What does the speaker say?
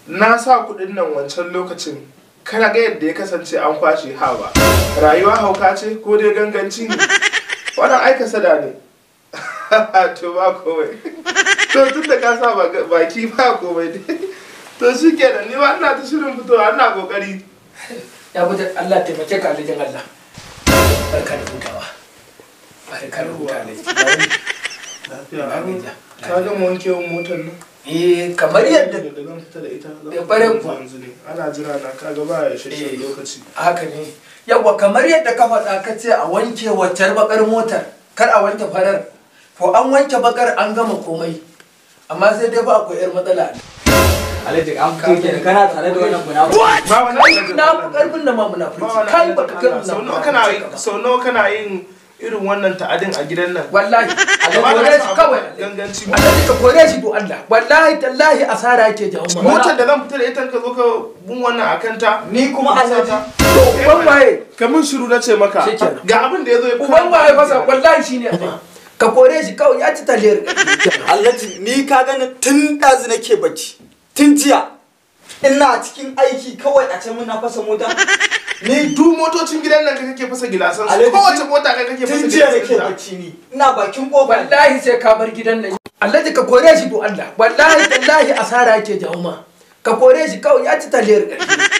na sa kuɗin nan wancan lokacin kana ga yadda ya kasance an kwashe hawa rayuwa hauka ce ko dai ganganci ne wannan aika sada ne to ba komai to tun da ka sa baki ba komai dai to shi kenan ni ba ina ta shirin fitowa ina kokari ya bude Allah taimake ka alijin Allah barka da hutawa barka da hutawa lafiya amin ka gama wanke motar nan eh kamar yadda da zan fita da ita zan Ya bare fita kuwa. yanzu ne ana jira na kaga ba ya shashe Eh. lokaci haka ne yawa kamar yadda ka faɗa ka ce a wanke waccar bakar motar kar a wanke farar to an wanke bakar an gama komai amma sai dai ba akwai yar matsala Alhaji an fito kenan kana tare da wannan munafiki. ba wani alhaji na fi Allah. karfin da ma ba munafurci wani kai alhaji baka kai Allah. sau nawa munafurci kana ba. sau nawa kana yin irin wannan ta'adin a gidan nan wallahi a Ba na kore sa shi abu kawai ganganci Allah ka kore shi do Allah wallahi tallahi asara yake jawo ma motar da zan fita da ita ka zo ka bun wannan a kanta Ni kuma Alhaji. to uban waye ka min shiru na ce maka Shikenan. ga abin da ya zo ya uban waye fasa wallahi shine Allah ka kore shi kawai ya ci taliyar Alhaji ni ka gani tun ɗazu nake bacci. Tun jiya. Ina cikin aiki kawai a can muna fasa mota. ni duk motocin gidan nan ka kake fasa gilasan su Alhaji, kowace mota ka kake fasa Tun jiya nake gilasan ta bacci ni. Ina bakin kofa. wallahi sai ka bar gidan nan Allah ka kore shi do Allah wallahi tallahi asara yake jawo ma ka kore shi kawai ya ci taliyar